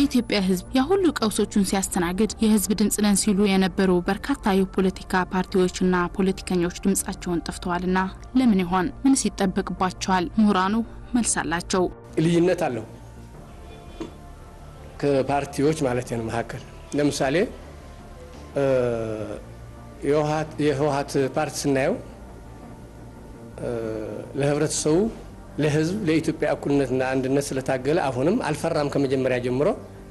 የኢትዮጵያ ሕዝብ የሁሉ ቀውሶቹን ሲያስተናግድ የሕዝብ ድምፅ ነን ሲሉ የነበሩ በርካታ የፖለቲካ ፓርቲዎችና ፖለቲከኞች ድምፃቸውን ጠፍተዋልና ለምን ይሆን? ምንስ ይጠበቅባቸዋል? ምሁራኑ መልስ አላቸው። ልዩነት አለው ከፓርቲዎች ማለት ነው መካከል ለምሳሌ የህወሀት ፓርቲ ስናየው ለህብረተሰቡ፣ ለህዝብ፣ ለኢትዮጵያ እኩልነትና አንድነት ስለታገለ አሁንም አልፈራም። ከመጀመሪያ ጀምሮ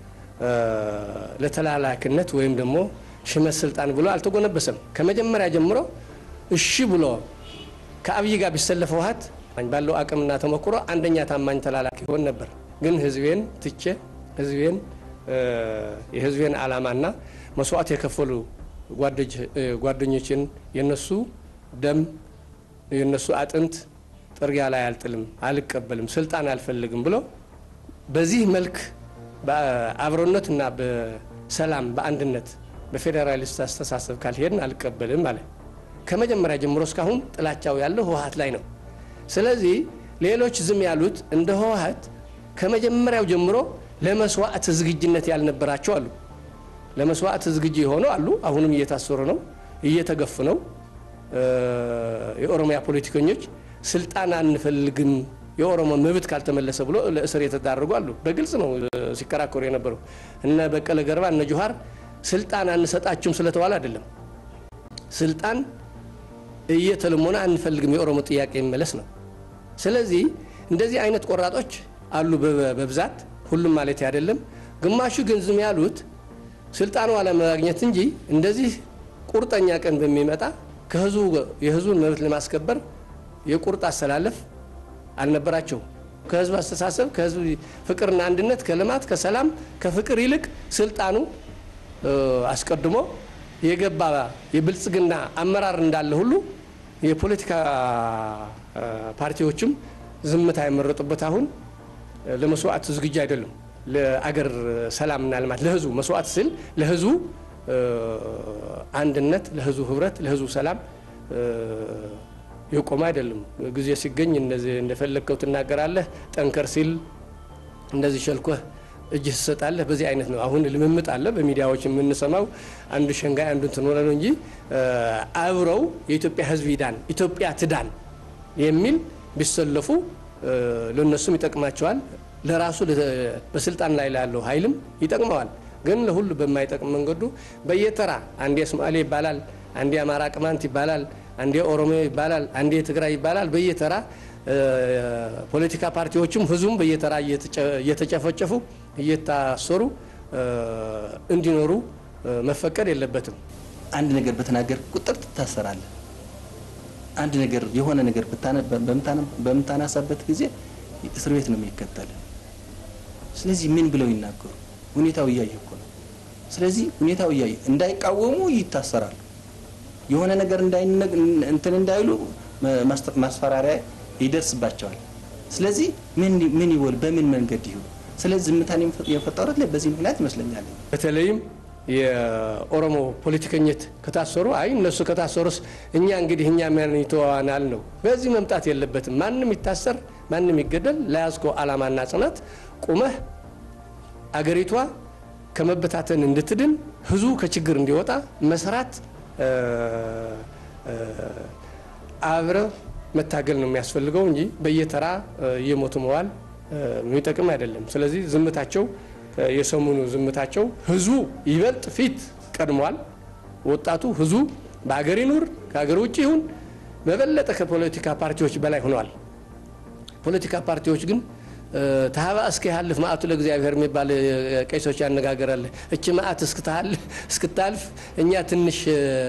ለተላላኪነት ወይም ደግሞ ሽመት ስልጣን ብሎ አልተጎነበሰም። ከመጀመሪያ ጀምሮ እሺ ብሎ ከአብይ ጋር ቢሰለፍ ህወሀት ባለው አቅምና ተሞክሮ አንደኛ ታማኝ ተላላኪ ይሆን ነበር። ግን ህዝቤን ትቼ ህዝቤን የህዝቤን ዓላማና መስዋዕት የከፈሉ ጓደኞችን የነሱ ደም የነሱ አጥንት ጥርጊያ ላይ አልጥልም፣ አልቀበልም፣ ስልጣን አልፈልግም ብሎ በዚህ መልክ በአብሮነትና በሰላም በአንድነት በፌዴራሊስት አስተሳሰብ ካልሄድን አልቀበልም አለ። ከመጀመሪያ ጀምሮ እስካሁን ጥላቻው ያለው ህወሀት ላይ ነው። ስለዚህ ሌሎች ዝም ያሉት እንደ ህወሀት ከመጀመሪያው ጀምሮ ለመስዋዕት ዝግጅነት ያልነበራቸው አሉ። ለመስዋዕት ዝግጅ የሆኑ አሉ። አሁንም እየታሰሩ ነው፣ እየተገፉ ነው። የኦሮሚያ ፖለቲከኞች ስልጣን አንፈልግም የኦሮሞ መብት ካልተመለሰ ብሎ ለእስር የተዳረጉ አሉ። በግልጽ ነው ሲከራከሩ የነበረው። እነ በቀለ ገርባ እነ ጆሀር ስልጣን አንሰጣችሁም ስለተባለ አይደለም። ስልጣን እየተለሞነ አንፈልግም የኦሮሞ ጥያቄ የሚመለስ ነው። ስለዚህ እንደዚህ አይነት ቆራጦች አሉ በብዛት ሁሉም ማለት አይደለም። ግማሹ ግን ዝም ያሉት ስልጣኑ አለማግኘት እንጂ እንደዚህ ቁርጠኛ ቀን በሚመጣ ከህዝቡ የህዝቡን መብት ለማስከበር የቁርጥ አሰላለፍ አልነበራቸው። ከህዝብ አስተሳሰብ፣ ከህዝብ ፍቅርና አንድነት፣ ከልማት፣ ከሰላም፣ ከፍቅር ይልቅ ስልጣኑ አስቀድሞ የገባ የብልጽግና አመራር እንዳለ ሁሉ የፖለቲካ ፓርቲዎችም ዝምታ የመረጡበት አሁን ለመስዋዕት ዝግጁ አይደሉም። ለአገር ሰላምና ልማት ለህዝቡ መስዋዕት ስል ለህዝቡ አንድነት፣ ለህዝቡ ህብረት፣ ለህዝቡ ሰላም የቆመ አይደለም። ጊዜ ሲገኝ እንደፈለግከው ትናገራለህ፣ ጠንከር ሲል እንደዚህ ሸልኮህ እጅ ትሰጣለህ። በዚህ አይነት ነው አሁን ልምምጥ አለ በሚዲያዎች የምንሰማው አንዱ ሸንጋይ አንዱ እንትን ሆነ ነው እንጂ አብረው የኢትዮጵያ ህዝብ ይዳን ኢትዮጵያ ትዳን የሚል ቢሰለፉ ለነሱም ይጠቅማቸዋል፣ ለራሱ በስልጣን ላይ ላለው ኃይልም ይጠቅመዋል። ግን ለሁሉ በማይጠቅም መንገዱ በየተራ አንዴ ሶማሌ ይባላል፣ አንዴ አማራ ቅማንት ይባላል፣ አንዴ ኦሮሞ ይባላል፣ አንዴ ትግራይ ይባላል። በየተራ ፖለቲካ ፓርቲዎችም ህዝቡም በየተራ እየተጨፈጨፉ እየታሰሩ እንዲኖሩ መፈቀድ የለበትም። አንድ ነገር በተናገር ቁጥር ትታሰራለህ። አንድ ነገር የሆነ ነገር በምታናሳበት ጊዜ እስር ቤት ነው የሚከተል። ስለዚህ ምን ብለው ይናገሩ? ሁኔታው እያየ እኮ ነው። ስለዚህ ሁኔታው እያየ እንዳይቃወሙ ይታሰራሉ። የሆነ ነገር እንትን እንዳይሉ ማስፈራሪያ ይደርስባቸዋል። ስለዚህ ምን ይወል በምን መንገድ ይሁን። ስለዚህ ዝምታን የፈጠሩት ላይ በዚህ ምክንያት ይመስለኛል። በተለይም የኦሮሞ ፖለቲከኞች ከታሰሩ አይ እነሱ ከታሰሩስ እኛ እንግዲህ እኛ ምን ይተዋናል ነው። በዚህ መምጣት የለበትም። ማንም ይታሰር፣ ማንም ይገደል፣ ለያዝከው ዓላማና ጽናት ቁመህ አገሪቷ ከመበታተን እንድትድን ህዝቡ ከችግር እንዲወጣ መስራት አብረ መታገል ነው የሚያስፈልገው እንጂ በየተራ እየሞቱ መዋል የሚጠቅም አይደለም። ስለዚህ ዝምታቸው የሰሞኑ ዝምታቸው ህዝቡ ይበልጥ ፊት ቀድሟል። ወጣቱ ህዝቡ በሀገር ይኑር ከሀገር ውጭ ይሁን በበለጠ ከፖለቲካ ፓርቲዎች በላይ ሆነዋል። ፖለቲካ ፓርቲዎች ግን ታህባ እስከ ያልፍ ማአቱ ለእግዚአብሔር የሚባል ቄሶች ያነጋገራል። እች ማአት እስክታልፍ እኛ ትንሽ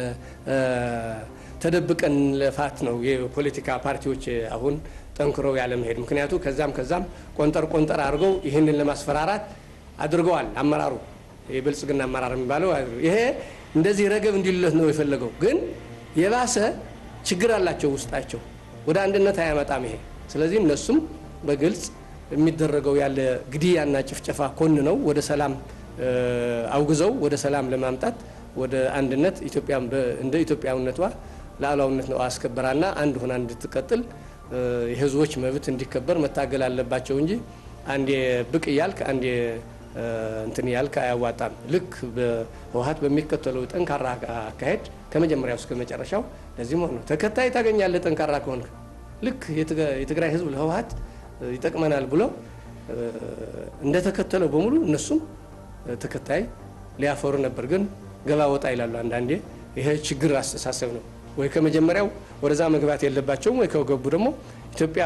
ተደብቀን ለፋት ነው የፖለቲካ ፓርቲዎች አሁን ጠንክረው ያለመሄድ ምክንያቱ ከዛም ከዛም ቆንጠር ቆንጠር አድርገው ይህንን ለማስፈራራት አድርገዋል። አመራሩ የብልጽግና አመራር የሚባለው ይሄ እንደዚህ ረገብ እንዲሉለት ነው የፈለገው። ግን የባሰ ችግር አላቸው ውስጣቸው፣ ወደ አንድነት አያመጣም ይሄ። ስለዚህ እነሱም በግልጽ የሚደረገው ያለ ግድያና ጭፍጨፋ ኮን ነው ወደ ሰላም አውግዘው ወደ ሰላም ለማምጣት ወደ አንድነት ኢትዮጵያ እንደ ኢትዮጵያዊነቷ ሉዓላዊነት ነው አስከበራና አንድ ሆና እንድትቀጥል የህዝቦች መብት እንዲከበር መታገል አለባቸው እንጂ አንዴ ብቅ እያልክ አንዴ እንትን ያልክ አያዋጣም። ልክ በህወሓት በሚከተለው ጠንካራ አካሄድ ከመጀመሪያው እስከ መጨረሻው ለዚህም ሆነ ተከታይ ታገኛለህ። ጠንካራ ከሆንክ ልክ የትግራይ ህዝብ ለህወሓት ይጠቅመናል ብሎ እንደተከተለው በሙሉ እነሱም ተከታይ ሊያፈሩ ነበር። ግን ገባ ወጣ ይላሉ አንዳንዴ። ይሄ ችግር አስተሳሰብ ነው። ወይ ከመጀመሪያው ወደዛ መግባት የለባቸውም ወይ ከገቡ ደግሞ ኢትዮጵያ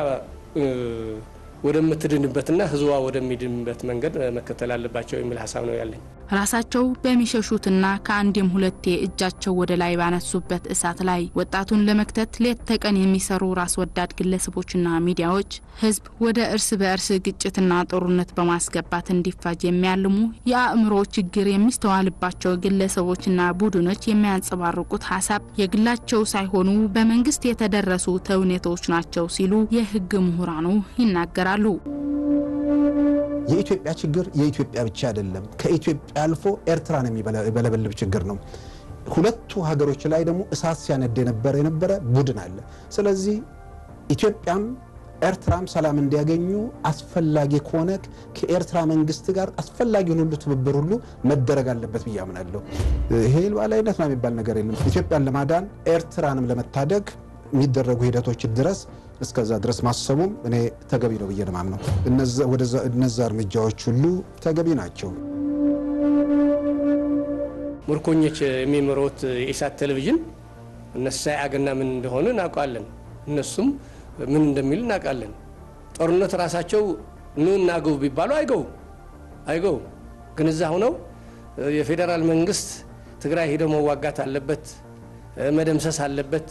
ወደምትድንበትና ህዝቧ ወደሚድንበት መንገድ መከተል አለባቸው የሚል ሀሳብ ነው ያለኝ። ራሳቸው በሚሸሹትና ከአንዴም ሁለቴ እጃቸው ወደ ላይ ባነሱበት እሳት ላይ ወጣቱን ለመክተት ሌት ተቀን የሚሰሩ ራስ ወዳድ ግለሰቦችና ሚዲያዎች ህዝብ ወደ እርስ በእርስ ግጭትና ጦርነት በማስገባት እንዲፋጅ የሚያልሙ የአእምሮ ችግር የሚስተዋልባቸው ግለሰቦችና ቡድኖች የሚያንጸባርቁት ሀሳብ የግላቸው ሳይሆኑ በመንግስት የተደረሱ ተውኔቶች ናቸው ሲሉ የህግ ምሁራኑ ይናገራሉ። የኢትዮጵያ ችግር የኢትዮጵያ ብቻ አይደለም። ከኢትዮጵያ አልፎ ኤርትራን የሚበለበልብ ችግር ነው። ሁለቱ ሀገሮች ላይ ደግሞ እሳት ሲያነድ የነበረ የነበረ ቡድን አለ። ስለዚህ ኢትዮጵያም ኤርትራም ሰላም እንዲያገኙ አስፈላጊ ከሆነ ከኤርትራ መንግስት ጋር አስፈላጊውን ሁሉ ትብብር ሁሉ መደረግ አለበት ብዬ አምናለሁ። ይሄ ሉዓላዊነት ነው የሚባል ነገር የለም። ኢትዮጵያን ለማዳን ኤርትራንም ለመታደግ የሚደረጉ ሂደቶች ድረስ እስከዛ ድረስ ማሰቡም እኔ ተገቢ ነው ብዬ ነው የማምነው። እነዛ እርምጃዎች ሁሉ ተገቢ ናቸው። ምርኮኞች የሚመሩት የኢሳት ቴሌቪዥን እነሱ አገና ምን እንደሆነ እናውቃለን። እነሱም ምን እንደሚል እናውቃለን። ጦርነት ራሳቸው ኑ እናግቡ ቢባሉ አይገቡ አይገቡ። ግን እዛ ሁነው የፌዴራል መንግስት ትግራይ ሂደው መዋጋት አለበት፣ መደምሰስ አለበት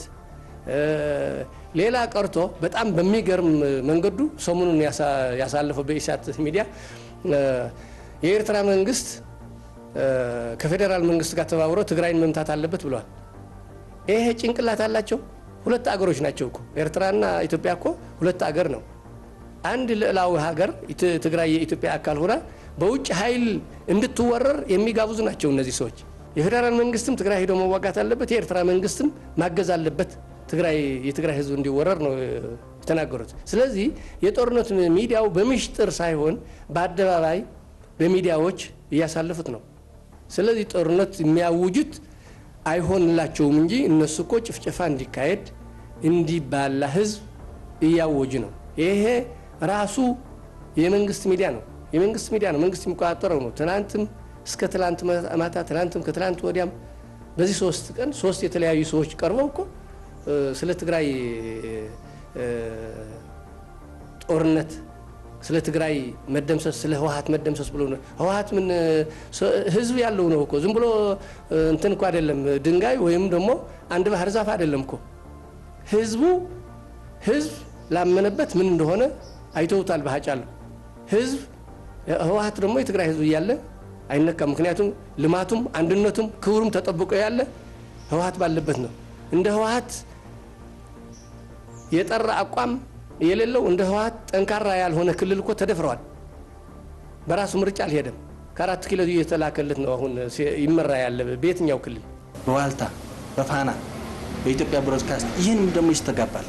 ሌላ ቀርቶ በጣም በሚገርም መንገዱ ሰሞኑን ያሳለፈው በኢሳት ሚዲያ የኤርትራ መንግስት ከፌዴራል መንግስት ጋር ተባብሮ ትግራይን መምታት አለበት ብለዋል። ይሄ ጭንቅላት አላቸው። ሁለት አገሮች ናቸው እኮ ኤርትራና ኢትዮጵያ እኮ ሁለት አገር ነው። አንድ ልዕላዊ ሀገር ትግራይ የኢትዮጵያ አካል ሆና በውጭ ኃይል እንድትወረር የሚጋብዙ ናቸው እነዚህ ሰዎች። የፌዴራል መንግስትም ትግራይ ሄዶ መዋጋት አለበት፣ የኤርትራ መንግስትም ማገዝ አለበት ትግራይ የትግራይ ህዝብ እንዲወረር ነው የተናገሩት። ስለዚህ የጦርነት ሚዲያው በምሽጥር ሳይሆን በአደባባይ በሚዲያዎች እያሳለፉት ነው። ስለዚህ ጦርነት የሚያውጁት አይሆንላቸውም እንጂ እነሱ እኮ ጭፍጨፋ እንዲካሄድ እንዲባላ ህዝብ እያወጁ ነው። ይሄ ራሱ የመንግስት ሚዲያ ነው። የመንግስት ሚዲያ ነው። መንግስት የሚቆጣጠረው ነው። ትናንትም እስከ ትላንት ማታ፣ ትናንትም ከትላንት ወዲያም በዚህ ሶስት ቀን ሶስት የተለያዩ ሰዎች ቀርበው እኮ ስለ ትግራይ ጦርነት ስለ ትግራይ መደምሰስ ስለ ህወሀት መደምሰስ ብሎ ነው። ህወሀት ምን ህዝብ ያለው ነው እኮ ዝም ብሎ እንትን እኮ አይደለም፣ ድንጋይ ወይም ደግሞ አንድ ባህር ዛፍ አይደለም እኮ ህዝቡ ህዝብ ላመነበት ምን እንደሆነ አይተውታል። ባጫለሁ ህዝብ ህወሀት ደግሞ የትግራይ ህዝብ እያለ አይነካም። ምክንያቱም ልማቱም አንድነቱም ክብሩም ተጠብቆ ያለ ህወሀት ባለበት ነው። እንደ ህወሀት የጠራ አቋም የሌለው እንደ ህወሀት ጠንካራ ያልሆነ ክልል እኮ ተደፍረዋል። በራሱ ምርጫ አልሄደም። ከአራት ኪሎ እየተላከለት ነው አሁን ይመራ ያለ በየትኛው ክልል በዋልታ በፋና በኢትዮጵያ ብሮድካስት ይህንም ደግሞ ይስተጋባል።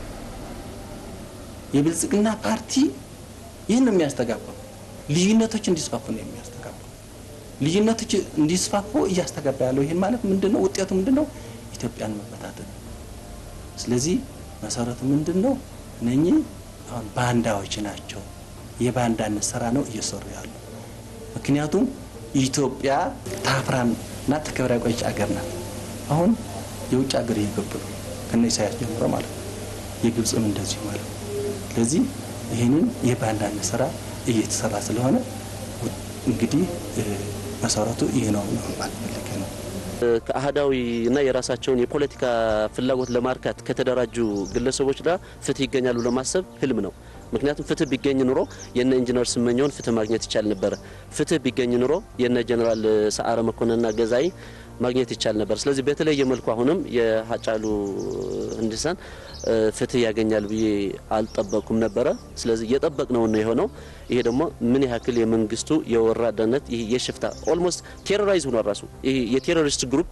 የብልጽግና ፓርቲ ይህን ነው የሚያስተጋባው። ልዩነቶች እንዲስፋፉ ነው የሚያስተጋባው። ልዩነቶች እንዲስፋፉ እያስተጋባ ያለው ይህን ማለት ምንድን ነው? ውጤቱ ምንድን ነው? ኢትዮጵያን መበታተን። ስለዚህ መሰረቱ ምንድን ነው? እነኚህ አሁን ባንዳዎች ናቸው። የባንዳነት ስራ ነው እየሰሩ ያሉ። ምክንያቱም ኢትዮጵያ ታፍራም እና ተከብራ ቆየች አገር ናት። አሁን የውጭ ሀገር እየገቡ ነው ከነ ኢሳያስ ጀምሮ ማለት ነው። የግብፅም እንደዚሁ ማለት ነው። ስለዚህ ይህንን የባንዳነት ስራ እየተሰራ ስለሆነ እንግዲህ መሰረቱ ይህ ነው ማለት ፈልጌ ነው። ከአህዳዊ እና የራሳቸውን የፖለቲካ ፍላጎት ለማርካት ከተደራጁ ግለሰቦች ጋር ፍትህ ይገኛሉ ለማሰብ ህልም ነው። ምክንያቱም ፍትህ ቢገኝ ኑሮ የነ ኢንጂነር ስመኘውን ፍትህ ማግኘት ይቻል ነበረ። ፍትህ ቢገኝ ኑሮ የነ ጀኔራል ሰዓረ መኮንንና ገዛይ ማግኘት ይቻል ነበር። ስለዚህ በተለየ መልኩ አሁንም የሀጫሉ ሁንዴሳን ፍትህ ያገኛል ብዬ አልጠበቅኩም ነበረ። ስለዚህ እየጠበቅነው ነው የሆነው። ይሄ ደግሞ ምን ያክል የመንግስቱ የወራዳነት ይሄ የሽፍታ ኦልሞስት ቴሮራይዝ ሆኗል። ራሱ ይሄ የቴሮሪስት ግሩፕ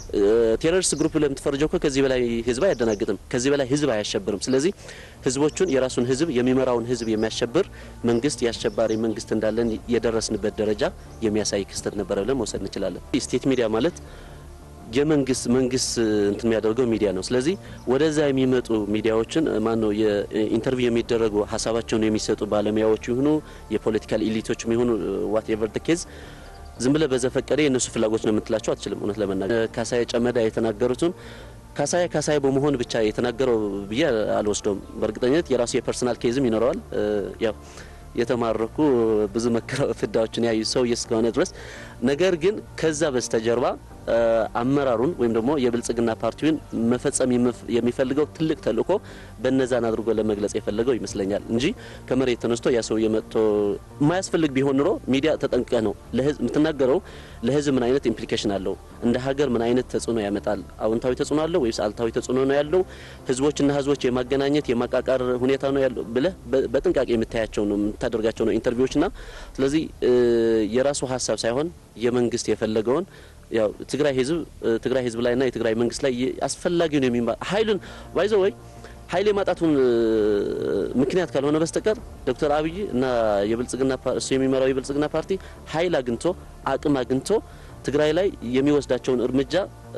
ቴሮሪስት ግሩፕ ብለህ የምትፈርጀው እኮ ከዚህ በላይ ህዝብ አያደናግጥም፣ ከዚህ በላይ ህዝብ አያሸብርም። ስለዚህ ህዝቦቹን የራሱን ህዝብ የሚመራውን ህዝብ የሚያሸብር መንግስት የአሸባሪ መንግስት እንዳለን የደረስንበት ደረጃ የሚያሳይ ክስተት ነበረ ብለን መውሰድ እንችላለን። ስቴት ሚዲያ ማለት የመንግስት መንግስት እንትን የሚያደርገው ሚዲያ ነው። ስለዚህ ወደዛ የሚመጡ ሚዲያዎችን ማን ነው የኢንተርቪው የሚደረጉ ሀሳባቸውን የሚሰጡ ባለሙያዎች ይሁኑ የፖለቲካል ኢሊቶችም ይሁኑ ዋት ኤቨር ደ ኬዝ ዝም ብለህ በዘፈቀደ የእነሱ ፍላጎት ነው የምትላቸው አትችልም። እውነት ለመናገር ካሳዬ ጨመዳ የተናገሩትን ካሳዬ ካሳዬ በመሆን ብቻ የተናገረው ብዬ አልወስደውም። በእርግጠኝነት የራሱ የፐርሰናል ኬዝም ይኖረዋል። ያው የተማረኩ ብዙ መከራ ፍዳዎችን ያዩ ሰው እስከሆነ ድረስ ነገር ግን ከዛ በስተጀርባ አመራሩን ወይም ደግሞ የብልጽግና ፓርቲውን መፈጸም የሚፈልገው ትልቅ ተልእኮ በነዛን አድርጎ ለመግለጽ የፈለገው ይመስለኛል እንጂ ከመሬት ተነስቶ ያ ሰውዬ መጥቶ የማያስፈልግ ቢሆን ኑሮ ሚዲያ ተጠንቀ ነው ለህዝብ የምትናገረው ለህዝብ ምን አይነት ኢምፕሊኬሽን አለው፣ እንደ ሀገር ምን አይነት ተጽዕኖ ያመጣል፣ አዎንታዊ ተጽዕኖ አለው ወይስ አልታዊ ተጽዕኖ ነው ያለው፣ ህዝቦችና ህዝቦች የማገናኘት የማቃቃር ሁኔታ ነው ያለው ብለህ በጥንቃቄ የምታያቸው ነው የምታደርጋቸው ነው ኢንተርቪዎችና ስለዚህ የራሱ ሀሳብ ሳይሆን የመንግስት የፈለገውን ያው ትግራይ ህዝብ ትግራይ ህዝብ ላይና የትግራይ መንግስት ላይ አስፈላጊውን የሚማ ኃይሉን ባይዘ ወይ ኃይል የማጣቱን ምክንያት ካልሆነ በስተቀር ዶክተር አብይ እና የብልጽግና እሱ የሚመራው የብልጽግና ፓርቲ ኃይል አግኝቶ አቅም አግኝቶ ትግራይ ላይ የሚወስዳቸውን እርምጃ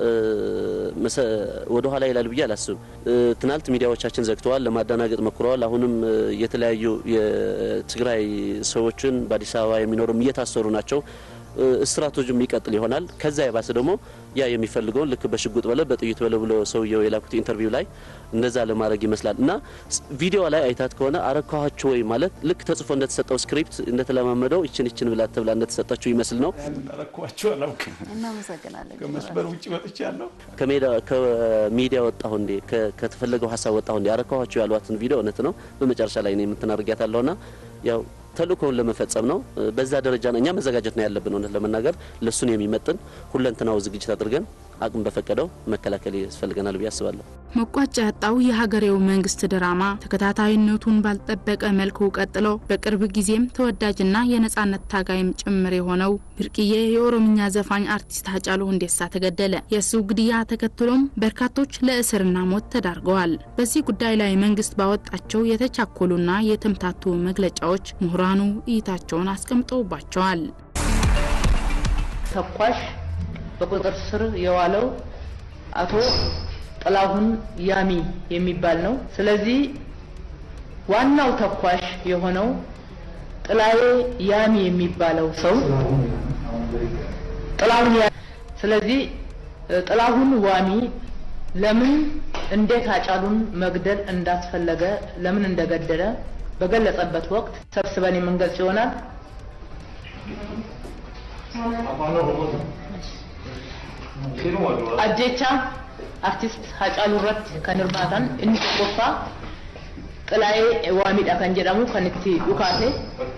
ወደ ኋላ ይላል ብዬ አላስብም። ትናንት ሚዲያዎቻችን ዘግተዋል፣ ለማደናገጥ ሞክረዋል። አሁንም የተለያዩ የትግራይ ሰዎችን በአዲስ አበባ የሚኖሩም እየታሰሩ ናቸው። ስትራቴጂም ይቀጥል ይሆናል። ከዛ የባሰ ደግሞ ያ የሚፈልገውን ልክ በሽጉጥ በለ በጥይት በለ ብሎ ሰውየው የላኩት ኢንተርቪው ላይ እንደዛ ለማድረግ ይመስላል እና ቪዲዮ ላይ አይታት ከሆነ አረካኋቸው ወይ ማለት ልክ ተጽፎ እንደተሰጠው ስክሪፕት እንደተለማመደው ይችን ይችን ብላ ተብላ እንደተሰጠችው ይመስል ነው። አረኳቸው አላውቅም። እናመሰግናለን። ከመስመር ውጭ ወጥቻለሁ። ከሚዲያ ወጣሁ እንዴ ከተፈለገው ሀሳብ ወጣሁ እንዴ አረካኋቸው ያሏትን ቪዲዮ እውነት ነው። በመጨረሻ ላይ ነው የምትናርጊያት አለውና ያው ተልእኮውን ለመፈጸም ነው። በዛ ደረጃ ነው እኛ መዘጋጀት ነው ያለብን። እውነት ለመናገር ለሱን የሚመጥን ሁለንትናው ዝግጅት አድርገን አቅም በፈቀደው መከላከል ያስፈልገናል ብዬ አስባለሁ። መቋጫ ያጣው የሀገሬው መንግስት ድራማ ተከታታይነቱን ባልጠበቀ መልኩ ቀጥሎ በቅርብ ጊዜም ተወዳጅና የነጻነት ታጋይም ጭምር የሆነው ብርቅዬ የኦሮምኛ ዘፋኝ አርቲስት ሃጫሉ ሁንዴሳ ተገደለ። የእሱ ግድያ ተከትሎም በርካቶች ለእስርና ሞት ተዳርገዋል። በዚህ ጉዳይ ላይ መንግስት ባወጣቸው የተቻኮሉና የተምታቱ መግለጫዎች ምሁራኑ እይታቸውን አስቀምጠውባቸዋል። ተኳሽ በቁጥጥር ስር የዋለው አቶ ጥላሁን ያሚ የሚባል ነው። ስለዚህ ዋናው ተኳሽ የሆነው ጥላዬ ያሚ የሚባለው ሰው ጥላሁን ያሚ ስለዚህ ጥላሁን ዋሚ ለምን እንዴት ሃጫሉን መግደል እንዳስፈለገ ለምን እንደገደለ በገለጸበት ወቅት ሰብስበን የምንገልጽ ይሆናል። አጀቻ አርቲስት ሃጫሉ irratti kan hirmaatan inni tokkoffaa xilaa'ee waamiidha kan jedhamu kan itti dhukaase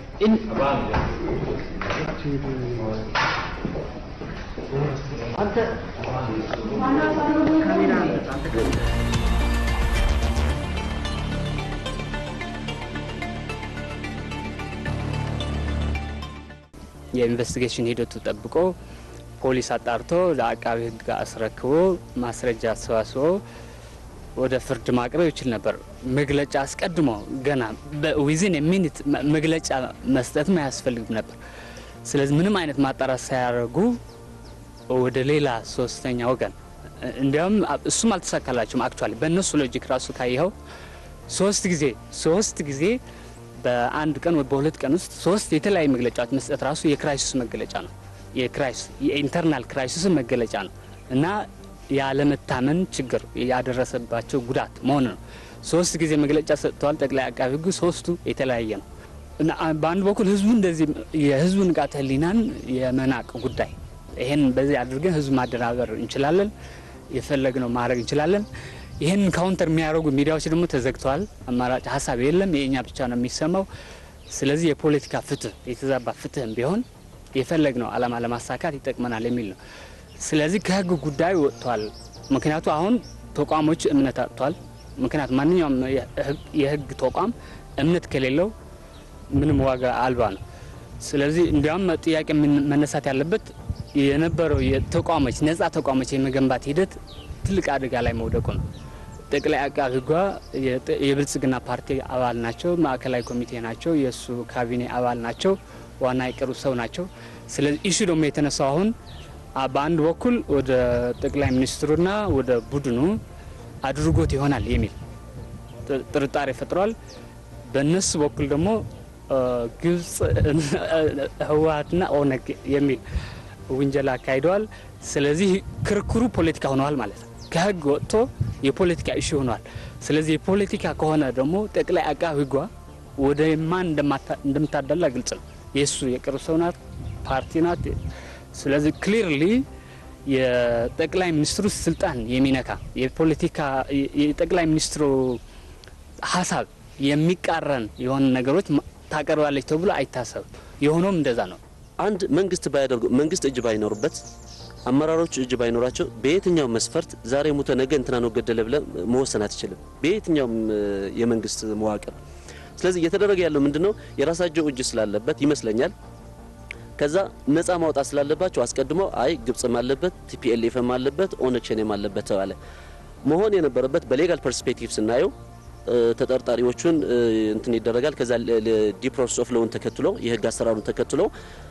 የኢንቨስቲጌሽን ሂደቱ ጠብቆ ፖሊስ አጣርቶ ለአቃቢ ሕግ አስረክቦ ማስረጃ አሰባስቦ ወደ ፍርድ ማቅረብ ይችል ነበር። መግለጫ አስቀድሞ ገና በዊዝን የሚኒት መግለጫ መስጠትም አያስፈልግም ነበር። ስለዚህ ምንም አይነት ማጣራት ሳያደርጉ ወደ ሌላ ሶስተኛ ወገን እንዲያውም እሱም አልተሳካላቸውም። አክቹዋሊ በእነሱ ሎጂክ ራሱ ካየኸው ሶስት ጊዜ ሶስት ጊዜ በአንድ ቀን ወይ በሁለት ቀን ውስጥ ሶስት የተለያዩ መግለጫዎች መስጠት ራሱ የክራይሲስ መገለጫ ነው። የክራይሲስ የኢንተርናል ክራይሲስ መገለጫ ነው እና ያለመታመን ችግር ያደረሰባቸው ጉዳት መሆኑ ነው። ሶስት ጊዜ መግለጫ ሰጥተዋል ጠቅላይ አቃቢ ሕጉ ሶስቱ የተለያየ ነው እና በአንድ በኩል ህዝቡ እንደዚህ የህዝቡ ንቃተ ህሊናን የመናቅ ጉዳይ ይሄን በዚህ አድርገን ህዝብ ማደናበር እንችላለን፣ የፈለግነው ማድረግ እንችላለን። ይህን ካውንተር የሚያደርጉ ሚዲያዎች ደግሞ ተዘግተዋል። አማራጭ ሀሳብ የለም፣ የእኛ ብቻ ነው የሚሰማው። ስለዚህ የፖለቲካ ፍትህ የተዛባ ፍትህም ቢሆን የፈለግነው ዓላማ ለማሳካት ይጠቅመናል የሚል ነው። ስለዚህ ከህግ ጉዳይ ወጥቷል። ምክንያቱ አሁን ተቋሞች እምነት አጥቷል። ምክንያቱ ማንኛውም የህግ ተቋም እምነት ከሌለው ምንም ዋጋ አልባ ነው። ስለዚህ እንዲያውም ጥያቄ መነሳት ያለበት የነበረው የተቋሞች ነጻ ተቋሞች የመገንባት ሂደት ትልቅ አደጋ ላይ መውደቁ ነው። ጠቅላይ አቃቢ ሕጓ የብልጽግና ፓርቲ አባል ናቸው፣ ማዕከላዊ ኮሚቴ ናቸው፣ የእሱ ካቢኔ አባል ናቸው፣ ዋና የቅርብ ሰው ናቸው። ስለዚህ ኢሹ ደግሞ የተነሳው አሁን በአንድ በኩል ወደ ጠቅላይ ሚኒስትሩና ወደ ቡድኑ አድርጎት ይሆናል የሚል ጥርጣሬ ፈጥሯል። በእነሱ በኩል ደግሞ ግብጽ፣ ህወሀትና ኦነግ የሚል ውንጀላ አካሂደዋል። ስለዚህ ክርክሩ ፖለቲካ ሆነዋል ማለት ነው። ከህግ ወጥቶ የፖለቲካ ኢሹ ሆኗል። ስለዚህ የፖለቲካ ከሆነ ደግሞ ጠቅላይ አቃቢ ሕጓ ወደ ማን እንደምታደላ ግልጽ ነው። የእሱ የቅርብ ሰው ናት፣ ፓርቲ ናት። ስለዚህ ክሊርሊ የጠቅላይ ሚኒስትሩ ስልጣን የሚነካ የፖለቲካ የጠቅላይ ሚኒስትሩ ሀሳብ የሚቃረን የሆኑ ነገሮች ታቀርባለች ተብሎ አይታሰብም። የሆነውም እንደዛ ነው። አንድ መንግስት ባያደርጉ መንግስት እጅ ባይኖርበት አመራሮቹ እጅ ባይኖራቸው በየትኛው መስፈርት ዛሬ ሙተ ነገ እንትና ነው ገደለ ብለ መወሰን አትችልም፣ በየትኛውም የመንግስት መዋቅር። ስለዚህ እየተደረገ ያለው ምንድነው የራሳቸው እጅ ስላለበት ይመስለኛል ከዛ ነፃ ማውጣት ስላለባቸው አስቀድሞ አይ ግብጽም አለበት ቲፒኤልኤፍም አለበት ኦነግ ሸኔም አለበት ተባለ። መሆን የነበረበት በሌጋል ፐርስፔክቲቭ ስናየው ተጠርጣሪዎቹን እንትን ይደረጋል። ከዛ ዲ ፕሮሰስ ኦፍ ሎውን ተከትሎ የህግ አሰራሩን ተከትሎ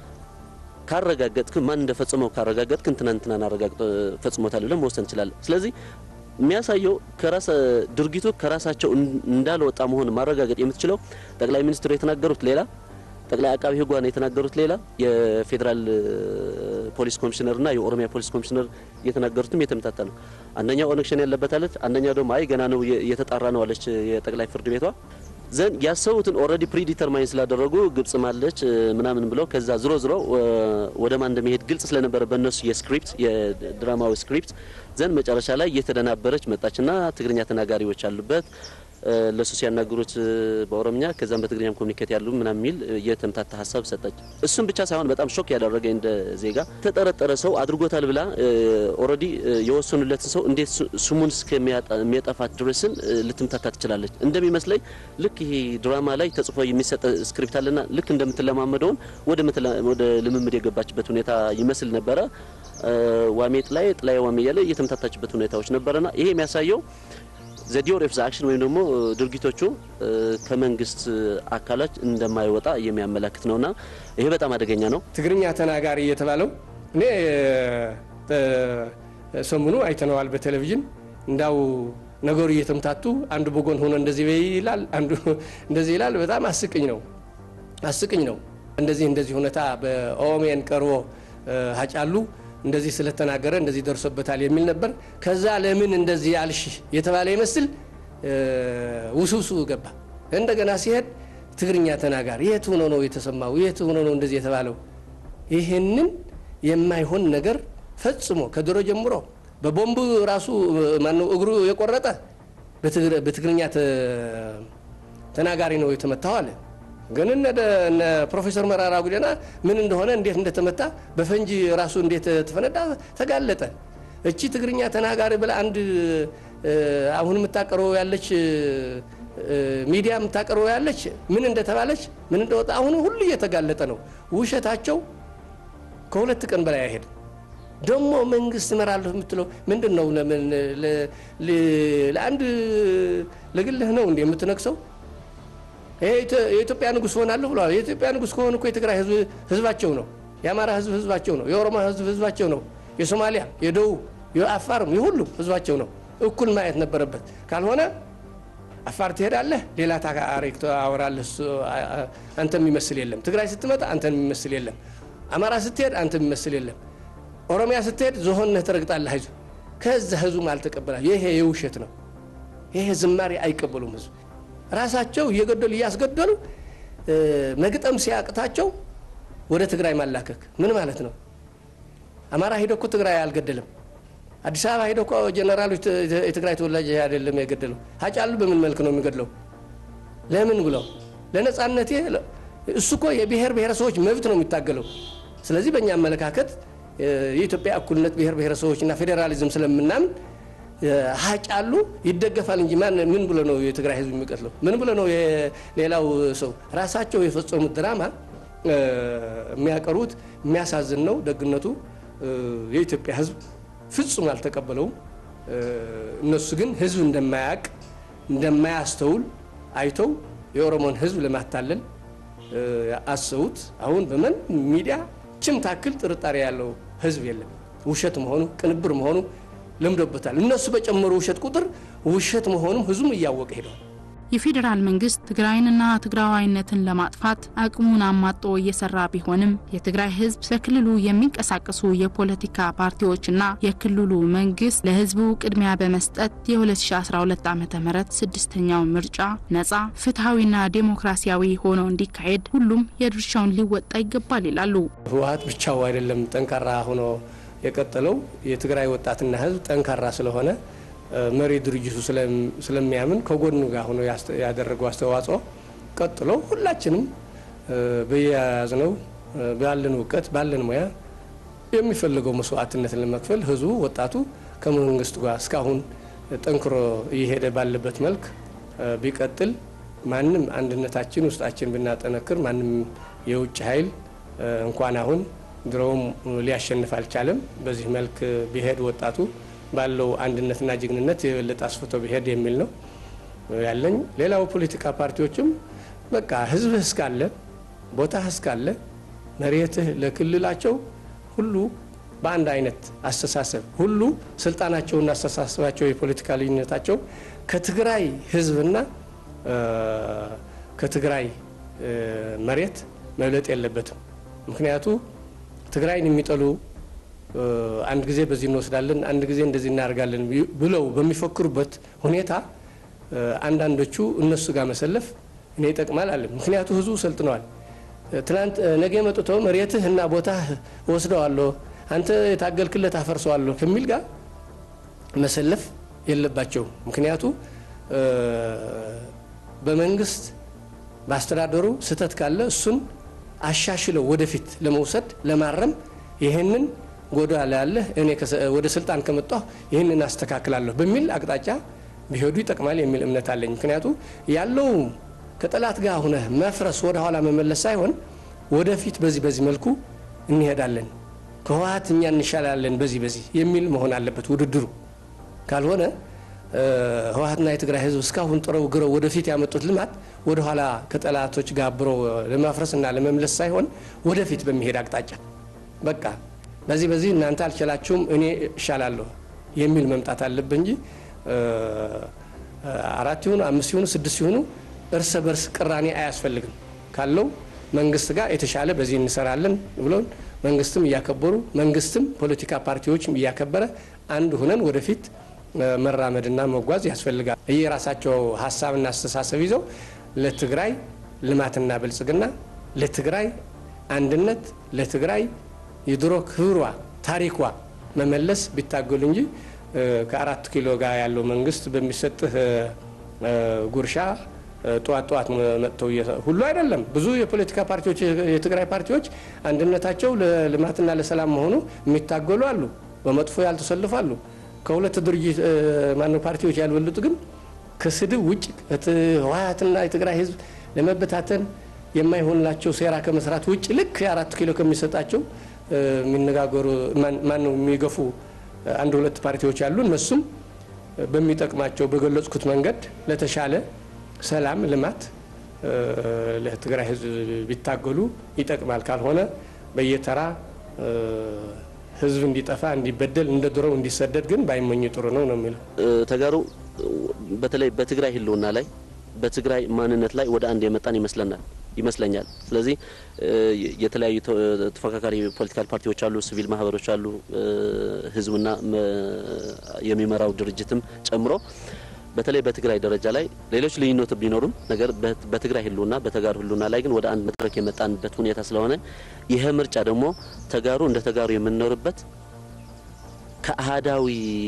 ካረጋገጥክ ማን እንደፈጸመው ካረጋገጥክ እንትና እንትናን አረጋግጦ ፈጽሞታል ብለን መወሰን እንችላለን። ስለዚህ የሚያሳየው ከራስ ድርጊቱ ከራሳቸው እንዳልወጣ መሆን ማረጋገጥ የምትችለው ጠቅላይ ሚኒስትሩ የተናገሩት ሌላ ጠቅላይ አቃቢ ህጓን የተናገሩት ሌላ የፌዴራል ፖሊስ ኮሚሽነርና የኦሮሚያ ፖሊስ ኮሚሽነር የተናገሩትም የተመታታ ነው። አንደኛው ኦነግ ሸኔ ያለበት አለች፣ አንደኛው ደግሞ አይ ገና ነው እየተጣራ ነው አለች የጠቅላይ ፍርድ ቤቷ። ዘንድ ያሰቡትን ኦልሬዲ ፕሪዲተርማይን ስላደረጉ ግብጽም አለች ምናምን ብለው ከዛ ዝሮ ዝሮ ወደ ማን እንደሚሄድ ግልጽ ስለነበረ በእነሱ የስክሪፕት የድራማዊ ስክሪፕት ዘንድ መጨረሻ ላይ እየተደናበረች መጣችና ትግርኛ ተናጋሪዎች አሉበት ለሱ ሲያናግሩት በኦሮምኛ ከዛም በትግርኛም ኮሚኒኬት ያሉ ምናምን የሚል የተምታታ ሀሳብ ሰጠች። እሱም ብቻ ሳይሆን በጣም ሾክ ያደረገ እንደ ዜጋ ተጠረጠረ ሰው አድርጎታል ብላ ኦልሬዲ የወሰኑለትን ሰው እንዴት ስሙን እስከሚያጠፋት ድረስን ልትምታታ ትችላለች። እንደሚመስለኝ ልክ ይሄ ድራማ ላይ ተጽፎ የሚሰጥ ስክሪፕት አለና ልክ እንደምትለማመደውን ወደ ልምምድ የገባችበት ሁኔታ ይመስል ነበረ። ዋሜ ጥላዬ ጥላዬ ዋሜ እያለ እየተምታታችበት ሁኔታዎች ነበረና ይሄ የሚያሳየው ዘዲዮር ኦፍ አክሽን ወይም ደግሞ ድርጊቶቹ ከመንግስት አካላት እንደማይወጣ የሚያመላክት ነውና ይሄ በጣም አደገኛ ነው። ትግርኛ ተናጋሪ የተባለው እኔ ሰሙኑ አይተነዋል በቴሌቪዥን እንዳው ነገሩ እየተምታቱ አንዱ በጎን ሆኖ እንደዚህ ይላል፣ አንዱ እንደዚህ ይላል። በጣም አስቅኝ ነው አስቅኝ ነው። እንደዚህ እንደዚህ ሁኔታ በኦሜን ቀርቦ ሀጫሉ እንደዚህ ስለተናገረ እንደዚህ ደርሶበታል የሚል ነበር። ከዛ ለምን እንደዚህ ያልሽ የተባለ ይመስል ውስውሱ ገባ። እንደገና ሲሄድ ትግርኛ ተናጋሪ የት ሆኖ ነው የተሰማው? የት ሆኖ ነው እንደዚህ የተባለው? ይህንን የማይሆን ነገር ፈጽሞ ከድሮ ጀምሮ በቦምብ ራሱ ማነው እግሩ የቆረጠ በትግርኛ ተናጋሪ ነው የተመታው አለ። ግን እነ ፕሮፌሰር መራራ ጉዲና ምን እንደሆነ እንዴት እንደተመታ በፈንጂ ራሱ እንዴት ተፈነዳ ተጋለጠ። እቺ ትግርኛ ተናጋሪ ብላ አንድ አሁን የምታቀርበው ያለች ሚዲያ የምታቀርበው ያለች ምን እንደተባለች ምን እንደወጣ አሁን ሁሉ እየተጋለጠ ነው። ውሸታቸው ከሁለት ቀን በላይ አይሄድም። ደግሞ መንግስት እመራለሁ የምትለው ምንድን ነው? ለአንድ ለግልህ ነው እንዲ የምትነግሰው የኢትዮጵያ ንጉሥ ሆናለሁ ብለዋል። የኢትዮጵያ ንጉሥ ከሆኑ እኮ የትግራይ ህዝብ ህዝባቸው ነው። የአማራ ህዝብ ህዝባቸው ነው። የኦሮሞ ህዝብ ህዝባቸው ነው። የሶማሊያ፣ የደቡብ፣ የአፋርም የሁሉም ህዝባቸው ነው። እኩል ማየት ነበረበት። ካልሆነ አፋር ትሄዳለህ፣ ሌላ ታሪክ ታወራለህ። አንተ የሚመስል የለም። ትግራይ ስትመጣ አንተን የሚመስል የለም። አማራ ስትሄድ አንተ የሚመስል የለም። ኦሮሚያ ስትሄድ ዝሆንነህ ትረግጣለህ። ህዝብ ከዛ ህዝቡም አልተቀበላ። ይሄ የውሸት ነው። ይሄ ዝማሬ አይቀበሉም ህዝብ ራሳቸው እየገደሉ እያስገደሉ መግጠም ሲያቅታቸው ወደ ትግራይ ማላከክ ምን ማለት ነው? አማራ ሂዶ እኮ ትግራይ አልገደለም። አዲስ አበባ ሂዶ እኮ ጀነራሎች የትግራይ ተወላጅ አይደለም የገደለው። ሀጫሉ በምን መልክ ነው የሚገድለው? ለምን ብለው ለነጻነቴ እሱ እኮ የብሔር ብሔረሰቦች መብት ነው የሚታገለው። ስለዚህ በእኛ አመለካከት የኢትዮጵያ እኩልነት ብሔር ብሔረሰቦችና ፌዴራሊዝም ስለምናምን ሀጫሉ ይደገፋል እንጂ ማን ምን ብሎ ነው የትግራይ ህዝብ የሚቀትለው? ምን ብሎ ነው ሌላው ሰው? ራሳቸው የፈጸሙት ድራማ የሚያቀርቡት የሚያሳዝን ነው። ደግነቱ የኢትዮጵያ ሕዝብ ፍጹም አልተቀበለውም። እነሱ ግን ሕዝብ እንደማያውቅ እንደማያስተውል አይተው የኦሮሞን ሕዝብ ለማታለል አሰቡት። አሁን በምን ሚዲያ ችም ታክል ጥርጣሬ ያለው ሕዝብ የለም። ውሸት መሆኑ ቅንብር መሆኑ ለምዶበታል። እነሱ በጨመሩ ውሸት ቁጥር ውሸት መሆኑም ሕዝቡም እያወቀ ሄደዋል። የፌዴራል መንግስት ትግራይንና ትግራዋይነትን ለማጥፋት አቅሙን አሟጦ እየሰራ ቢሆንም የትግራይ ህዝብ በክልሉ የሚንቀሳቀሱ የፖለቲካ ፓርቲዎችና የክልሉ መንግስት ለህዝቡ ቅድሚያ በመስጠት የ2012 ዓ ም ስድስተኛው ምርጫ ነጻ ፍትሐዊና ዴሞክራሲያዊ ሆኖ እንዲካሄድ ሁሉም የድርሻውን ሊወጣ ይገባል ይላሉ። ህወሀት ብቻው አይደለም ጠንካራ ሆኖ የቀጠለው የትግራይ ወጣትና ህዝብ ጠንካራ ስለሆነ መሪ ድርጅቱ ስለሚያምን ከጎኑ ጋር ሆኖ ያደረገው አስተዋጽኦ ቀጥሎ ሁላችንም በየያዝነው ባለን እውቀት ባለን ሙያ የሚፈልገው መስዋዕትነትን ለመክፈል ህዝቡ ወጣቱ ከመንግስቱ ጋር እስካሁን ጠንክሮ እየሄደ ባለበት መልክ ቢቀጥል ማንም አንድነታችን ውስጣችን ብናጠነክር ማንም የውጭ ኃይል እንኳን አሁን ድሮውም ሊያሸንፍ አልቻለም። በዚህ መልክ ቢሄድ ወጣቱ ባለው አንድነትና ጀግንነት የበለጠ አስፍቶ ቢሄድ የሚል ነው ያለኝ። ሌላው ፖለቲካ ፓርቲዎችም በቃ ህዝብህ እስካለ ቦታህ እስካለ መሬትህ ለክልላቸው ሁሉ በአንድ አይነት አስተሳሰብ ሁሉ ስልጣናቸውና አስተሳሰባቸው የፖለቲካ ልዩነታቸው ከትግራይ ህዝብና ከትግራይ መሬት መብለጥ የለበትም። ምክንያቱ ትግራይን የሚጠሉ አንድ ጊዜ በዚህ እንወስዳለን፣ አንድ ጊዜ እንደዚህ እናደርጋለን ብለው በሚፈክሩበት ሁኔታ አንዳንዶቹ እነሱ ጋር መሰለፍ እኔ ይጠቅማል አለ። ምክንያቱ ህዝቡ ሰልጥነዋል። ትናንት ነገ መጥተው መሬትህ እና ቦታህ ወስደዋለሁ፣ አንተ የታገልክለት አፈርሰዋለሁ ከሚል ጋር መሰለፍ የለባቸውም። ምክንያቱ በመንግስት በአስተዳደሩ ስህተት ካለ እሱን አሻሽለው ወደፊት ለመውሰድ ለማረም ይህንን ጎዳ ያለህ እኔ ወደ ስልጣን ከመጣሁ ይህንን አስተካክላለሁ በሚል አቅጣጫ ቢሄዱ ይጠቅማል የሚል እምነት አለኝ። ምክንያቱ ያለው ከጠላት ጋር ሁነህ መፍረስ ወደ ኋላ መመለስ ሳይሆን ወደፊት በዚህ በዚህ መልኩ እንሄዳለን፣ ከህወሀት እኛ እንሻላለን በዚህ በዚህ የሚል መሆን አለበት ውድድሩ። ካልሆነ ህወሀትና የትግራይ ህዝብ እስካሁን ጥረው ግረው ወደፊት ያመጡት ልማት ወደኋላ ከጠላቶች ጋር አብረው ለማፍረስና ለመምለስ ሳይሆን ወደፊት በሚሄድ አቅጣጫ በቃ በዚህ በዚህ እናንተ አልችላችሁም እኔ እሻላለሁ የሚል መምጣት አለብህ እንጂ አራት ይሁኑ አምስት ይሁኑ ስድስት ይሁኑ እርስ በርስ ቅራኔ አያስፈልግም። ካለው መንግስት ጋር የተሻለ በዚህ እንሰራለን ብሎን መንግስትም እያከበሩ መንግስትም ፖለቲካ ፓርቲዎችም እያከበረ አንድ ሁነን ወደፊት መራመድና መጓዝ ያስፈልጋል። የራሳቸው ሀሳብና አስተሳሰብ ይዘው ለትግራይ ልማትና ብልጽግና፣ ለትግራይ አንድነት፣ ለትግራይ የድሮ ክብሯ ታሪኳ መመለስ ቢታገሉ እንጂ ከአራት ኪሎ ጋር ያለው መንግስት በሚሰጥህ ጉርሻ ጠዋት ጠዋት መጥተው ሁሉ አይደለም። ብዙ የፖለቲካ ፓርቲዎች የትግራይ ፓርቲዎች አንድነታቸው ለልማትና ለሰላም መሆኑ የሚታገሉ አሉ። በመጥፎ ያልተሰልፉ አሉ። ከሁለት ድርጅት ማነው ፓርቲዎች ያልበለጡ ግን ከስድብ ውጭ ህወሓትና የትግራይ ህዝብ ለመበታተን የማይሆንላቸው ሴራ ከመስራት ውጭ ልክ የአራት ኪሎ ከሚሰጣቸው የሚነጋገሩ ማነው የሚገፉ አንድ ሁለት ፓርቲዎች አሉ። እነሱም በሚጠቅማቸው በገለጽኩት መንገድ ለተሻለ ሰላም፣ ልማት ለትግራይ ህዝብ ቢታገሉ ይጠቅማል። ካልሆነ በየተራ ህዝብ እንዲጠፋ እንዲበደል እንደ ድሮው እንዲሰደድ ግን ባይመኙ ጥሩ ነው ነው የሚለው ተጋሩ በተለይ በትግራይ ህልውና ላይ በትግራይ ማንነት ላይ ወደ አንድ የመጣን ይመስለናል ይመስለኛል። ስለዚህ የተለያዩ ተፎካካሪ ፖለቲካል ፓርቲዎች አሉ፣ ሲቪል ማህበሮች አሉ፣ ህዝብና የሚመራው ድርጅትም ጨምሮ በተለይ በትግራይ ደረጃ ላይ ሌሎች ልዩነት ቢኖሩም ነገር በትግራይ ህልውና በተጋሩ ህልውና ላይ ግን ወደ አንድ መድረክ የመጣንበት ሁኔታ ስለሆነ ይህ ምርጫ ደግሞ ተጋሩ እንደ ተጋሩ የምንኖርበት ከአህዳዊ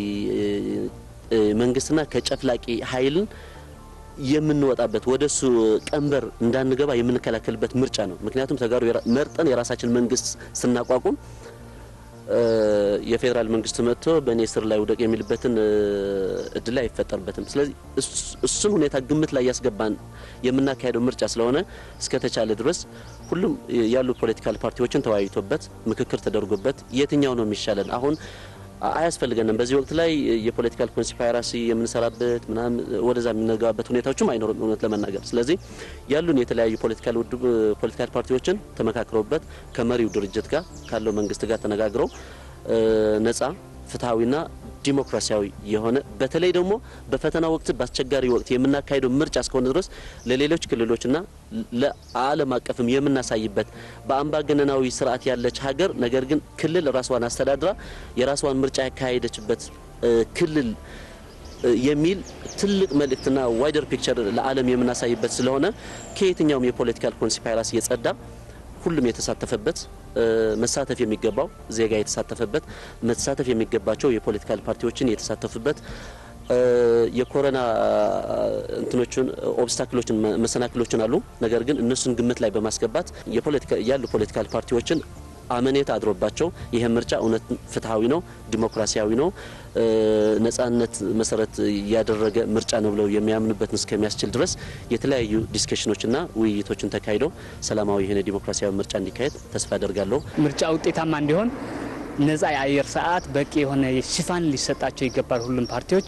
መንግስትና ከጨፍላቂ ኃይልን የምንወጣበት ወደ እሱ ቀንበር እንዳንገባ የምንከላከልበት ምርጫ ነው። ምክንያቱም ተጋሩ መርጠን የራሳችን መንግስት ስናቋቁም የፌዴራል መንግስት መጥቶ በእኔ ስር ላይ ውደቅ የሚልበትን እድል አይፈጠርበትም። ስለዚህ እሱን ሁኔታ ግምት ላይ ያስገባን የምናካሄደው ምርጫ ስለሆነ እስከተቻለ ድረስ ሁሉም ያሉ ፖለቲካል ፓርቲዎችን ተወያይቶበት ምክክር ተደርጎበት የትኛው ነው የሚሻለን አሁን አያስፈልገንም። በዚህ ወቅት ላይ የፖለቲካል ኮንስፓይራሲ የምንሰራበት ምናምን ወደዛ የምንገባበት ሁኔታዎችም አይኖርም እውነት ለመናገር። ስለዚህ ያሉን የተለያዩ ፖለቲካል ፖለቲካል ፓርቲዎችን ተመካክረውበት ከመሪው ድርጅት ጋር ካለው መንግስት ጋር ተነጋግረው ነጻ ፍትሐዊና ዲሞክራሲያዊ የሆነ በተለይ ደግሞ በፈተና ወቅት በአስቸጋሪ ወቅት የምናካሄደው ምርጫ እስከሆነ ድረስ ለሌሎች ክልሎችና ለዓለም አቀፍም የምናሳይበት በአምባገነናዊ ስርዓት ያለች ሀገር ነገር ግን ክልል ራሷን አስተዳድራ የራሷን ምርጫ ያካሄደችበት ክልል የሚል ትልቅ መልእክትና ዋይደር ፒክቸር ለዓለም የምናሳይበት ስለሆነ ከየትኛውም የፖለቲካል ኮንስፓይራሲ የጸዳ ሁሉም የተሳተፈበት መሳተፍ የሚገባው ዜጋ የተሳተፈበት መሳተፍ የሚገባቸው የፖለቲካል ፓርቲዎችን የተሳተፉበት የኮሮና እንትኖችን ኦብስታክሎችን መሰናክሎችን አሉ። ነገር ግን እነሱን ግምት ላይ በማስገባት ያሉ ፖለቲካል ፓርቲዎችን አመኔታ አድሮባቸው ይህ ምርጫ እውነት ፍትሐዊ ነው፣ ዲሞክራሲያዊ ነው፣ ነጻነት መሰረት ያደረገ ምርጫ ነው ብለው የሚያምኑበትን እስከሚያስችል ድረስ የተለያዩ ዲስከሽኖችና ውይይቶችን ተካሂደው ሰላማዊ የሆነ ዲሞክራሲያዊ ምርጫ እንዲካሄድ ተስፋ አደርጋለሁ። ምርጫ ውጤታማ እንዲሆን ነጻ የአየር ሰዓት፣ በቂ የሆነ ሽፋን ሊሰጣቸው ይገባል ሁሉም ፓርቲዎች።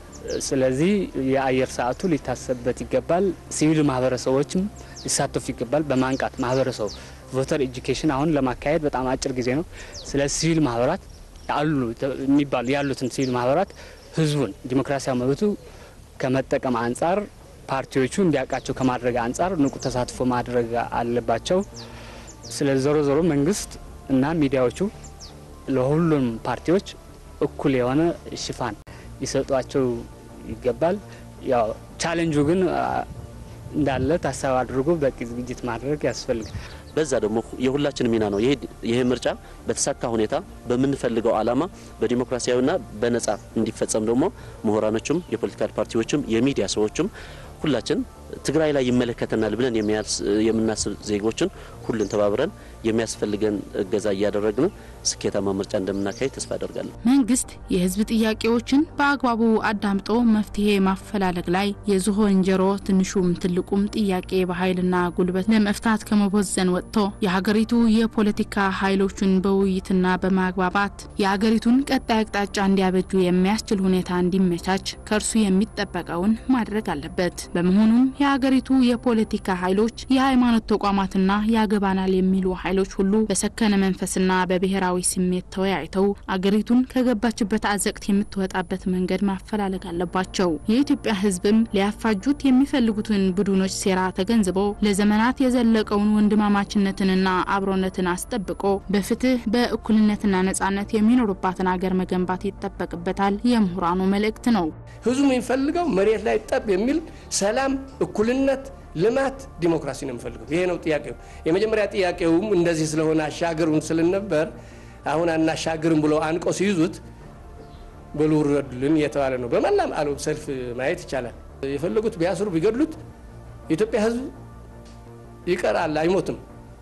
ስለዚህ የአየር ሰዓቱ ሊታሰብበት ይገባል። ሲቪል ማህበረሰቦችም ሊሳተፉ ይገባል። በማንቃት ማህበረሰቡ ቮተር ኤጁኬሽን አሁን ለማካሄድ በጣም አጭር ጊዜ ነው። ስለ ሲቪል ማህበራት አሉ የሚባሉ ያሉትን ሲቪል ማህበራት ህዝቡን ዲሞክራሲያዊ መብቱ ከመጠቀም አንጻር ፓርቲዎቹ እንዲያውቃቸው ከማድረግ አንጻር ንቁ ተሳትፎ ማድረግ አለባቸው። ስለዚህ ዞሮ ዞሮ መንግስት እና ሚዲያዎቹ ለሁሉም ፓርቲዎች እኩል የሆነ ሽፋን ሊሰጧቸው ይገባል። ያው ቻሌንጁ ግን እንዳለ ታሳቢ አድርጎ በቂ ዝግጅት ማድረግ ያስፈልጋል። በዛ ደግሞ የሁላችን ሚና ነው። ይሄ ምርጫ በተሳካ ሁኔታ በምንፈልገው ዓላማ በዲሞክራሲያዊና በነጻ እንዲፈጸም ደግሞ ምሁራኖችም፣ የፖለቲካል ፓርቲዎችም፣ የሚዲያ ሰዎችም ሁላችን ትግራይ ላይ ይመለከተናል ብለን የምናስብ ዜጎችን ሁሉን ተባብረን የሚያስፈልገን እገዛ እያደረግን ስኬታማ ምርጫ እንደምናካሄድ ተስፋ አደርጋለሁ። መንግስት የህዝብ ጥያቄዎችን በአግባቡ አዳምጦ መፍትሄ ማፈላለግ ላይ የዝሆን ጆሮ ትንሹም ትልቁም ጥያቄ በኃይልና ጉልበት ለመፍታት ከመቦዘን ወጥቶ የሀገሪቱ የፖለቲካ ኃይሎችን በውይይትና በማግባባት የሀገሪቱን ቀጣይ አቅጣጫ እንዲያበጁ የሚያስችል ሁኔታ እንዲመቻች ከእርሱ የሚጠበቀውን ማድረግ አለበት። በመሆኑም የሀገሪቱ የፖለቲካ ኃይሎች፣ የሃይማኖት ተቋማትና ያገባናል የሚሉ ኃይሎች ሁሉ በሰከነ መንፈስና በብሔራዊ ስሜት ተወያይተው አገሪቱን ከገባችበት አዘቅት የምትወጣበት መንገድ ማፈላለግ አለባቸው። የኢትዮጵያ ሕዝብም ሊያፋጁት የሚፈልጉትን ቡድኖች ሴራ ተገንዝቦ ለዘመናት የዘለቀውን ወንድማማችነትንና አብሮነትን አስጠብቆ በፍትህ በእኩልነትና ነጻነት የሚኖሩባትን አገር መገንባት ይጠበቅበታል የምሁራኑ መልእክት ነው። ህዝቡ የሚፈልገው መሬት ላይ ጠብ የሚል ሰላም፣ እኩልነት ልማት፣ ዲሞክራሲ ነው የምፈልገው። ይሄ ነው ጥያቄው። የመጀመሪያ ጥያቄውም እንደዚህ ስለሆነ አሻገሩን ስልነበር አሁን አናሻግርም ብለው አንቆ ሲይዙት በሉ ውረዱልን እየተባለ ነው። በመላም ዓለም ሰልፍ ማየት ይቻላል። የፈለጉት ቢያስሩ ቢገድሉት የኢትዮጵያ ህዝብ ይቀራል፣ አይሞትም።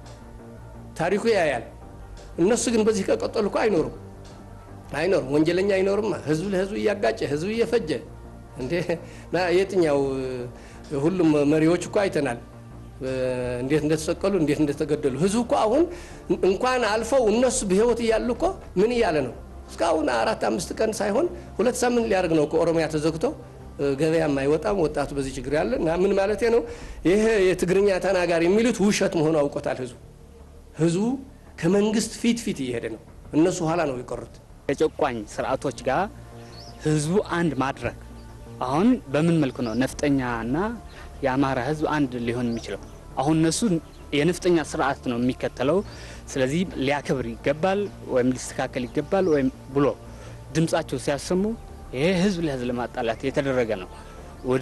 ታሪኩ ያያል። እነሱ ግን በዚህ ከቀጠሉ እኮ አይኖሩም አይኖርም። ወንጀለኛ አይኖርማ። ህዝብ ለህዝብ እያጋጨ ህዝብ እየፈጀ እንዴ የትኛው ሁሉም መሪዎች እኮ አይተናል እንዴት እንደተሰቀሉ እንዴት እንደተገደሉ። ህዝቡ እኮ አሁን እንኳን አልፈው እነሱ በህይወት እያሉ እኮ ምን እያለ ነው? እስካሁን አራት አምስት ቀን ሳይሆን ሁለት ሳምንት ሊያደርግ ነው ከኦሮሚያ ተዘግቶ ገበያም አይወጣም። ወጣቱ በዚህ ችግር ያለ እና ምን ማለት ነው? ይህ የትግርኛ ተናጋሪ የሚሉት ውሸት መሆኑ አውቆታል ህዝቡ። ህዝቡ ከመንግስት ፊት ፊት እየሄደ ነው። እነሱ ኋላ ነው የቀሩት። ከጨቋኝ ስርዓቶች ጋር ህዝቡ አንድ ማድረግ አሁን በምን መልኩ ነው ነፍጠኛና የአማራ ህዝብ አንድ ሊሆን የሚችለው? አሁን እነሱ የነፍጠኛ ስርዓት ነው የሚከተለው። ስለዚህ ሊያከብር ይገባል ወይም ሊስተካከል ይገባል ወይም ብሎ ድምጻቸው ሲያሰሙ ይሄ ህዝብ ለህዝብ ለማጣላት የተደረገ ነው። ወደ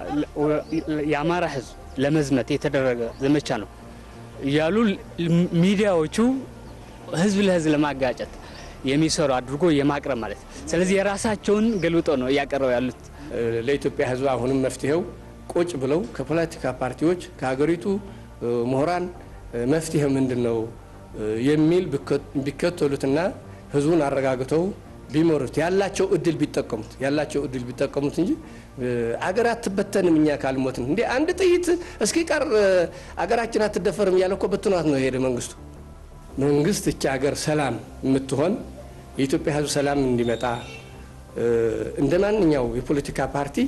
የአማራ ህዝብ ለመዝመት የተደረገ ዘመቻ ነው እያሉ ሚዲያዎቹ ህዝብ ለህዝብ ለማጋጨት የሚሰሩ አድርጎ የማቅረብ ማለት ስለዚህ የራሳቸውን ገልብጦ ነው እያቀረቡ ያሉት። ለኢትዮጵያ ህዝብ አሁንም መፍትሄው ቁጭ ብለው ከፖለቲካ ፓርቲዎች ከሀገሪቱ ምሁራን መፍትሄ ምንድን ነው የሚል ቢከተሉትና ህዝቡን አረጋግተው ቢመሩት ያላቸው እድል ቢጠቀሙት ያላቸው እድል ቢጠቀሙት እንጂ አገር አትበተንም እኛ ካልሞትን እንዴ አንድ ጥይት እስኪ ቀር አገራችን አትደፈርም እያለ እኮ በትኗት ነው የሄደ መንግስቱ። መንግስት እቻ ሀገር ሰላም የምትሆን የኢትዮጵያ ህዝብ ሰላም እንዲመጣ እንደ ማንኛው የፖለቲካ ፓርቲ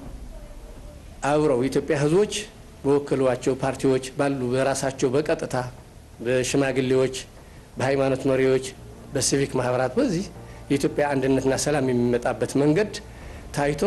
አብረው የኢትዮጵያ ህዝቦች በወከሏቸው ፓርቲዎች ባሉ በራሳቸው በቀጥታ በሽማግሌዎች፣ በሃይማኖት መሪዎች፣ በሲቪክ ማህበራት በዚህ የኢትዮጵያ አንድነትና ሰላም የሚመጣበት መንገድ ታይቶ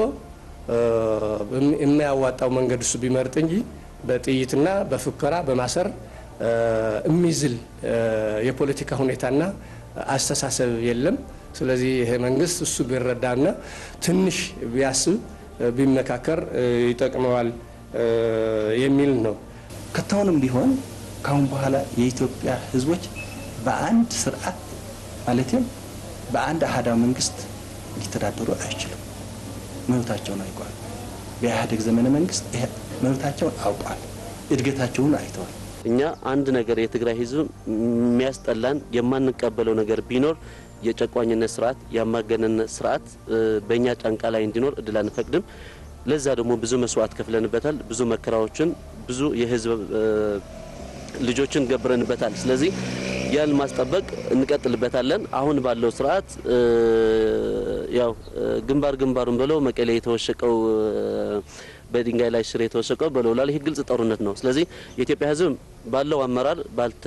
የማያዋጣው መንገድ እሱ ቢመርጥ እንጂ በጥይትና በፉከራ በማሰር የሚዝል የፖለቲካ ሁኔታና አስተሳሰብ የለም። ስለዚህ ይሄ መንግስት እሱ ቢረዳና ትንሽ ቢያስብ ቢመካከር ይጠቅመዋል የሚል ነው። ከታሁንም ቢሆን ካሁን በኋላ የኢትዮጵያ ህዝቦች በአንድ ስርዓት ማለትም በአንድ አህዳዊ መንግስት ሊተዳደሩ አይችሉም። መብታቸውን አይቋል። በኢህአዴግ ዘመነ መንግስት መብታቸውን አውቋል። እድገታቸውን አይተዋል። እኛ አንድ ነገር የትግራይ ህዝብ የሚያስጠላን የማንቀበለው ነገር ቢኖር የጨቋኝነት ስርዓት የአምባገነንነት ስርዓት በእኛ ጫንቃ ላይ እንዲኖር እድል አንፈቅድም። ለዛ ደግሞ ብዙ መስዋዕት ከፍለንበታል። ብዙ መከራዎችን፣ ብዙ የህዝብ ልጆችን ገብረንበታል። ስለዚህ ያን ማስጠበቅ እንቀጥልበታለን። አሁን ባለው ስርዓት ያው ግንባር ግንባሩን ብለው መቀሌ የተወሸቀው በድንጋይ ላይ ሽር የተወሸቀው በለው ላል ይህ ግልጽ ጦርነት ነው። ስለዚህ የኢትዮጵያ ህዝብ ባለው አመራር ባልተ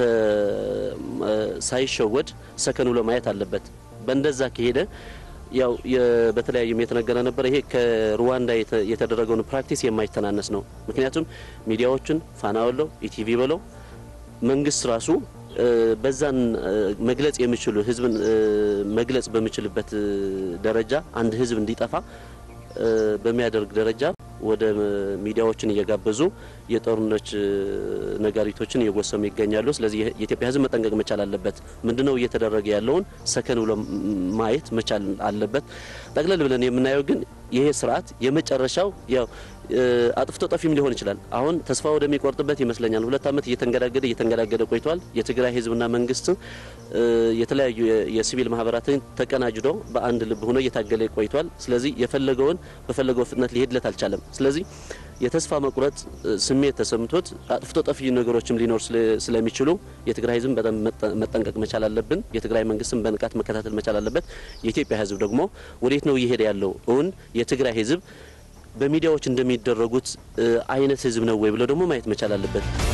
ሳይሸወድ ሰከን ብሎ ማየት አለበት። በእንደዛ ከሄደ ያው በተለያዩም የተነገረ ነበር። ይሄ ከሩዋንዳ የተደረገውን ፕራክቲስ የማይተናነስ ነው። ምክንያቱም ሚዲያዎችን ፋና በለው ኢቲቪ በለው መንግስት ራሱ በዛን መግለጽ የሚችሉ ህዝብን መግለጽ በሚችልበት ደረጃ አንድ ህዝብ እንዲጠፋ በሚያደርግ ደረጃ ወደ ሚዲያዎችን እየጋበዙ የጦርነት ነጋሪቶችን እየጎሰሙ ይገኛሉ። ስለዚህ የኢትዮጵያ ህዝብ መጠንቀቅ መቻል አለበት። ምንድነው እየተደረገ ያለውን ሰከን ብሎ ማየት መቻል አለበት። ጠቅለል ብለን የምናየው ግን ይሄ ስርዓት የመጨረሻው ያው አጥፍቶ ጠፊም ሊሆን ይችላል። አሁን ተስፋ ወደሚቆርጥበት ይመስለኛል። ሁለት ዓመት እየተንገዳገደ እየተንገዳገደ ቆይቷል። የትግራይ ህዝብና መንግስት የተለያዩ የሲቪል ማህበራትን ተቀናጅዶ በአንድ ልብ ሆኖ እየታገለ ቆይቷል። ስለዚህ የፈለገውን በፈለገው ፍጥነት ሊሄድለት አልቻለም። ስለዚህ የተስፋ መቁረጥ ስሜት ተሰምቶት አጥፍቶ ጠፊ ነገሮችም ሊኖር ስለሚችሉ የትግራይ ህዝብ በጣም መጠንቀቅ መቻል አለብን። የትግራይ መንግስትም በንቃት መከታተል መቻል አለበት። የኢትዮጵያ ህዝብ ደግሞ ወዴት ነው እየሄደ ያለው? እውን የትግራይ ህዝብ በሚዲያዎች እንደሚደረጉት አይነት ህዝብ ነው ወይ ብለው ደግሞ ማየት መቻል አለበት።